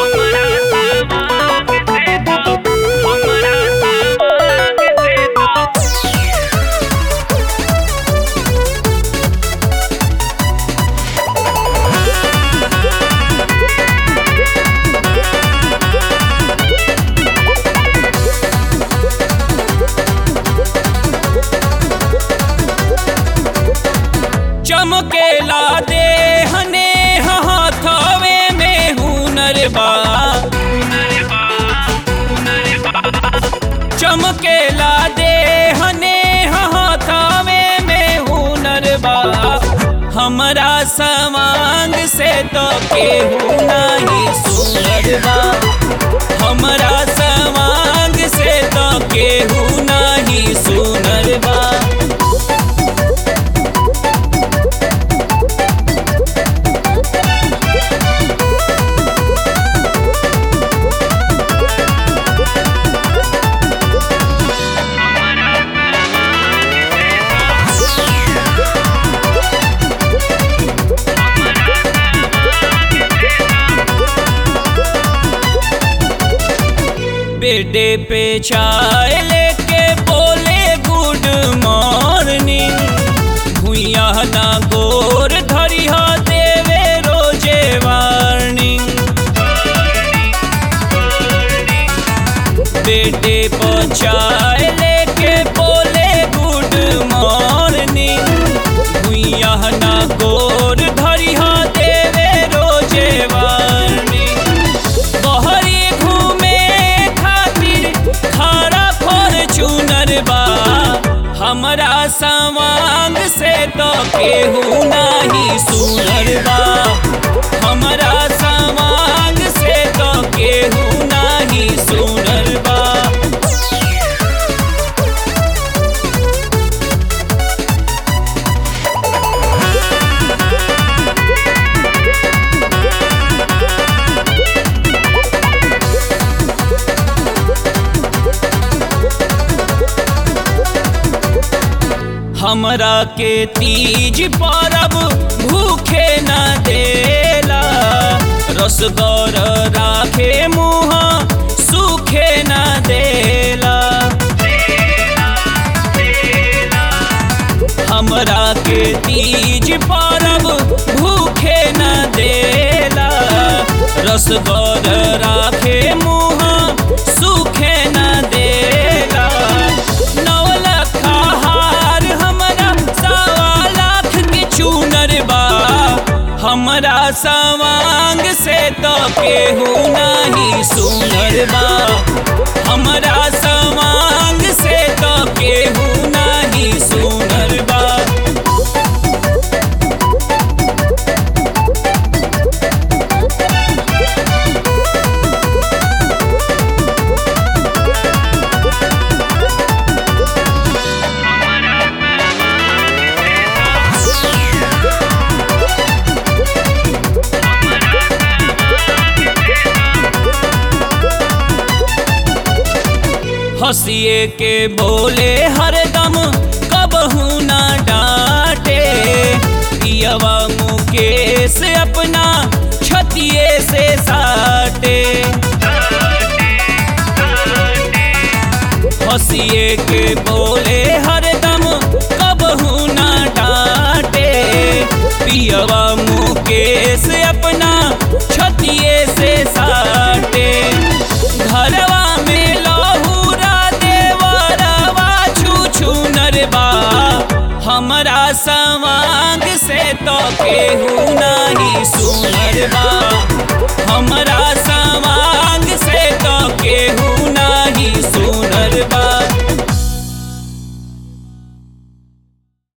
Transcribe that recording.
हमरा सवांग से तो हमरा सवांग से तो चमकेला दे हने हाथवे में हुनर बा चमकेला दे हने हाथवे में हुनर बा हमरा सवांग से तो केहू नहीं सुनर बा हमरा सवांग से तो केहू नहीं सुनर बा बेडे पे चाय लेके बोले गुड मॉर्निंग भुइया ना गोर धरिया देवे रोजे वार्निंग बेडे पे चाय लेके बोले गुड मॉर्निंग भुइया ना गोर धरिया देवे रोजे वार्निंग बहरी घूमे खातिर खारा फॉर्चूनर बा हमरा सवांग से तो केहू नहीं सुनर बा हमरा सवांग से तो केहू नहीं सुनर बा हमरा के तीज परब भूखे न देला रसगौर राखे मुँह सूखे न देला हमरा के तीज परब भूखे न देला रसगौर राखे मुँह सूखे न देला नौ लखा हार हमरा सवा लाख के चूनर बा हमरा सवांग से तो केहू नहीं सुनर बा हमरा सवांग से तो केहू नहीं सुनर बा हंसिए के बोले हरदम कबहू ना डांटे पियवा मुकेश अपना छतिए से साटे हंसिए के बोले हरदम कबहू ना डांटे पियवा मुकेश अपना छतिए से साटे घरवा में लहूरा देवरवा छू छू नरबा हमरा सवांग से तो केहू नहीं सुनरबा हमरा